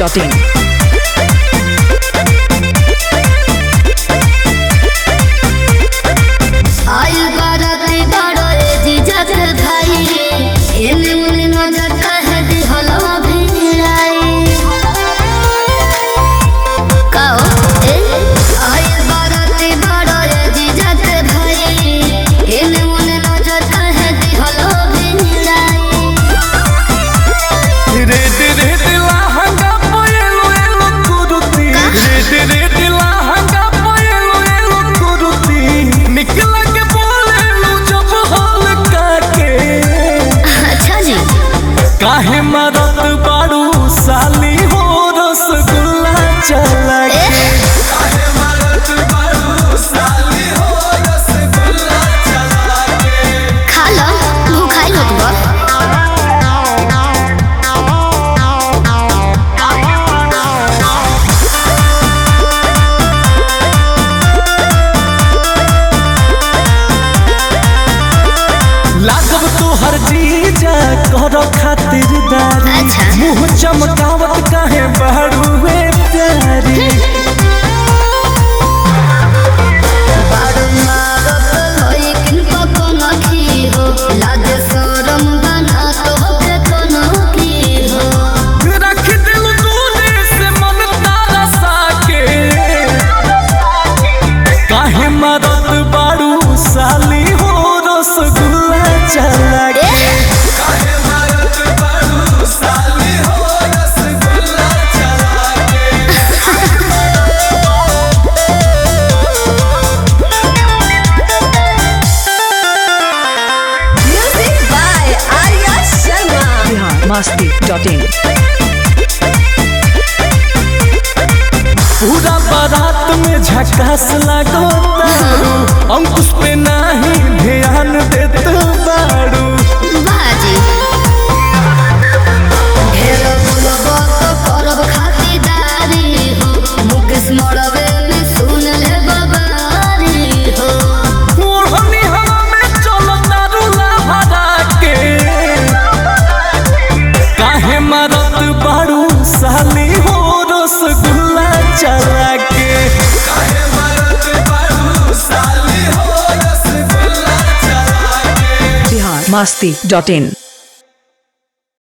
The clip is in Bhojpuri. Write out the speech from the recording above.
masti.in. आयु बाराती बड़ो ए जीजा के भाई एने मुने नजर कहे दी हलो भिड़ाई काओ ए आयु बाराती बड़ो ए जीजा के भाई एने मुने नजर कहे दी हलो भिड़ाई रेड रेड लहंगा पोएलो एलो कुरुती रेड रेड लहंगा पोएलो एलो कुरुती निकल के बोलेलो जब हाल काके अच्छा जी काहे मरत बाड़ू साली हो रसगुल्ला चला के काहे मरत बाड़ू साली हो रसगुल्ला चला के खा लो भूखाई होत बा लागब तोहर जीजा कर खातिरदारी अच्छा। मुंह चमकावत काहे बहरुए प्यारी बारू मारत होई किनको कोनो की हो लागे शरम बना तो के कोनो की हो रख दिल दूने से मन तारा साके काहे मरत बाड़ू साली हो रसगुल्ला चला के काहे मरत बाड़ू साली हो रसगुल्ला चला के Music by Arya Sharma. Bihar masti.in. पूरा बारात में झकास लागो तारू अंकुश पे नाही ध्यान देत बाड़ू बाजी ढेर बोलबो तो करब खातिरदारी हो मुकेश मरबे में सुन ले बबारी हो ओढ़नी हवा में चलो तारू लहरा के काहे मरत बाड़ू साली हो रसगुल्ला चला के काहे मरत बाड़ू साली हो रसगुल्ला चला के Bihar masti.in.